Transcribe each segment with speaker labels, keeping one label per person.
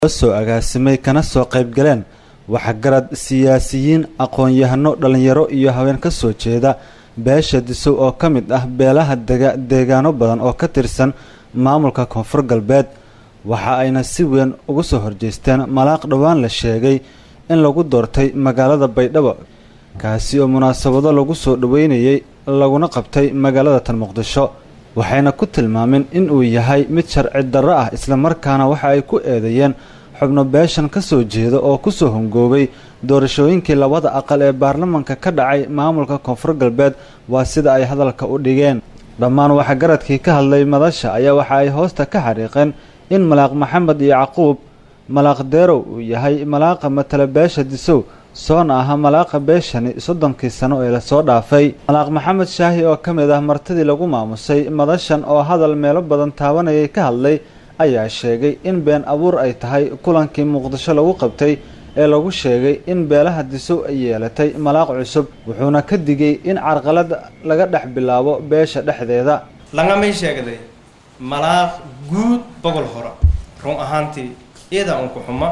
Speaker 1: soo agaasimay kana soo qaybgaleen waxgarad siyaasiyiin aqoon-yahano dhallinyaro iyo haween ka soo jeeda beesha disow oo ka mid ah beelaha dega deegaano badan oo ka tirsan maamulka koonfur galbeed waxa ayna si weyn uga soo horjeesteen malaaq dhowaan la sheegay in lagu doortay magaalada baydhabo kaasi oo munaasabado lagu soo dhoweynayay laguna qabtay magaalada tan muqdisho waxayna ku tilmaameen in uu yahay mid sharci darro ah islamarkaana waxa ay ku eedeeyeen xubno beeshan ka soo jeeda oo kusoo hongoobay doorashooyinkii labada aqal ee baarlamanka ka dhacay maamulka koonfur galbeed waa sida ay hadalka u dhigeen dhammaan waxgaradkii ka hadlay madasha ayaa waxa ay hoosta ka xariiqeen in malaaq maxamed iyo caquub malaaq deerow uu yahay malaaqa matala beesha disow soona aha malaaqa beeshani soddonkii sano ee lasoo dhaafay malaaq maxamed shaahi oo ka mid ah martidii lagu maamusay madashan oo hadal meelo badan taabanayay ka hadlay ayaa sheegay in been abuur ay tahay kulankii muqdisho lagu qabtay ee lagu sheegay in beelaha disow ay yeelatay malaaq cusub wuxuuna ka digay in carqalad laga dhex bilaabo beesha dhexdeeda
Speaker 2: langamay sheegday malaaq guud bogol hore run ahaantii iyadaa unku xuma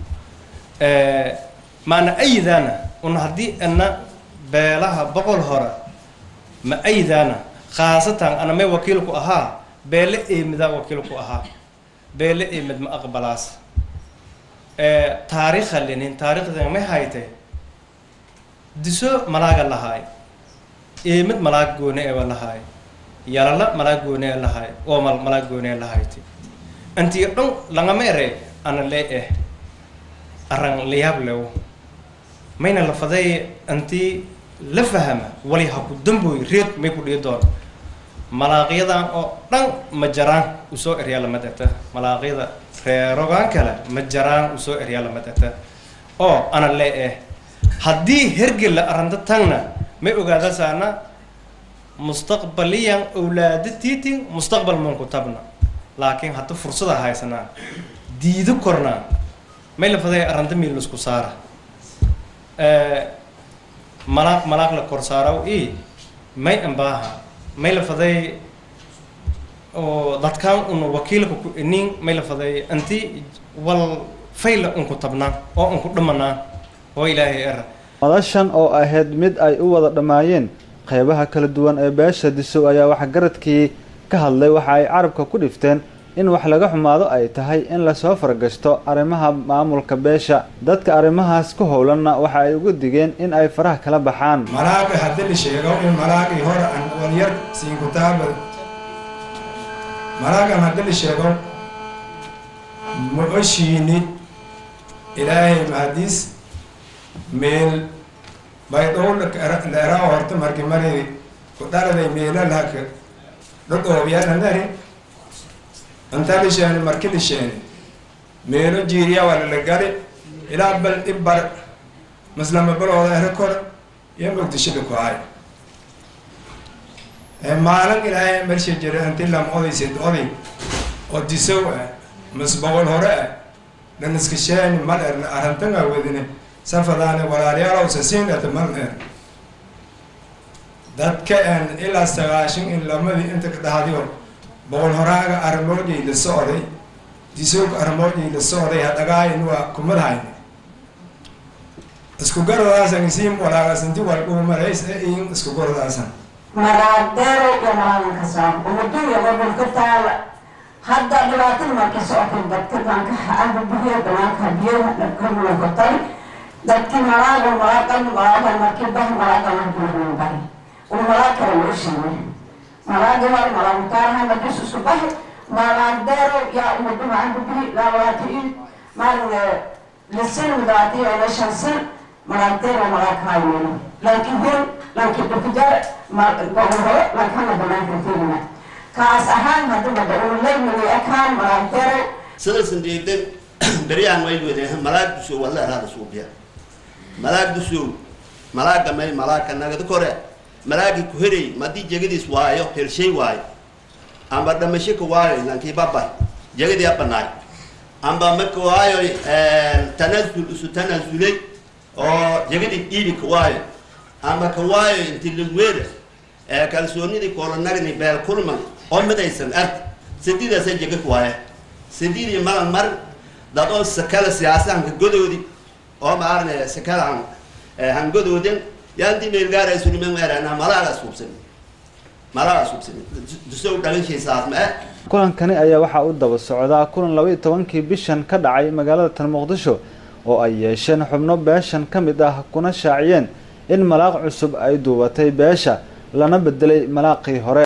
Speaker 2: maana aydaana un haddii ana beelaha boqol hore ma aydaana khaasatan ana may wakiilku ahaa beele eemidaa wakiilku ahaa beele eemid ma aqbalaas taariikha linin taariikhdan may haytay diso malaaga lahaay eemid malaag goone eba lahaay yalala malaag goone e lahaay oomal malaag goone e lahayti intii dhan langama ere ana lee eh arran layaab lewo mayna la faday intii la fahama wali ha ku dambooy reed may ku dhii doon malaaqyadan oo dhan ma jaraan usoo eryaa lama degta malaaqyada reerogaan kale ma jaraan usoo eryaa lama degta oo ana lee eh haddii hergel la aranta tagna may ogaada saana mustaqbaliyan awlaada tiitin mustaqbal manku tabna laakiin hadda fursada haysanaa diido kornaa may la faday aranta miil isku saara malaaq malaaq la kor saaraw i may ambaaha may la faday oo dadkaan un wakiilka ku inin may la faday anti wal fayla unku tabnaa oo unku dhamanaa oo ilaahay era
Speaker 1: madashan oo ahayd mid ay u wada dhammaayeen qeybaha kala duwan ee beesha disow ayaa waxgaradkii ka hadlay waxa ay carabka ku dhifteen in wax laga xumaado ay tahay in lasoo fargashto arrimaha maamulka beesha dadka arrimahaas ku howlanna waxa ay uga digeen in ay faraha kala baxaan
Speaker 3: malaaga haddii la sheego in malaagii hore aan walyar siin kutaaba malaagan haddii la sheego ma oshiini ilaahay mahadiis meel baydhow leeraa horta marki mari ku dhaladay meela laka dhodhoobiyaananari inta lisheeni marki lisheeni meelo jiiriya waa lala gali ilaa bal dhibbar maslama balooda ere kor iyo muqdisho ku hay maalin ilaahay mersha jira inti lam odaysid oday oo disow ah mas boqol hore ah dhaniska sheeni mal erna arantanga wadine safadaane walaalayaalow sasiinata mal er dadka en ilaa sagaashan in lamadii inta ka dhahdiyo boqol horaaga armoojay la socday disowga armoojay la socday hadhagaayin waa kumadhayn isku garadaasan isiim walaagasnti waldhuumarays e in isku garadaasan
Speaker 4: maraagdeero iyo malaaganka soo umaduya gobolka taala hadda dhibaatada marka socotay dadka banka amba biyo banaanka biyaha dhabkamulakotay dadki malaaga malaagan malaagan markii bah malaagan markii bahi uu malaag kale loo sheegay malaaga war malaagutaaraha markii isu bahi malaagdeero yaa umaduma amba bihi laawaatiin maalin lisin mudaatiyo ila shan sin malaagdeero malaag haayeen laakiin hor laakiin dhukujar gobol laakiin banaanka tegina kaas ahaan hadaba dawlaymay akaan malaagdeero
Speaker 5: sidaysan deegden beryahan way wedeehan malaag dusow walla eraada suubiya malaag dusow malaaga may malaagka nagada kore malaagi ku herey madii jegadiis waayo helshay waayo amba dhamasho ka waayo lankii baba jegadii abanaay amba maka waayo tanazul isu tanazulay oo jegadii dhiibi ka waayo amba ka waayo inti lagweeda kalsoonidii koolonagni beel kulman oo midaysan art sidiidaasa jega ka waaye sidiidii malan mar dad oo sakala siyaasa hankagodoodi oo maarne sakala han hangodooden yaanti meelgaara surimen erana malaaga suubsan malaaga suubsan dusow dhalinshaysaas ma eh
Speaker 1: kulankani ayaa waxaa u daba socdaa kulan laba iyo tobankii bishan ka dhacay magaalada tan muqdisho oo ay yeesheen xubno beeshan ka mid ah kuna shaaciyeen in malaaq cusub ay duubatay beesha lana bedelay malaaqii hore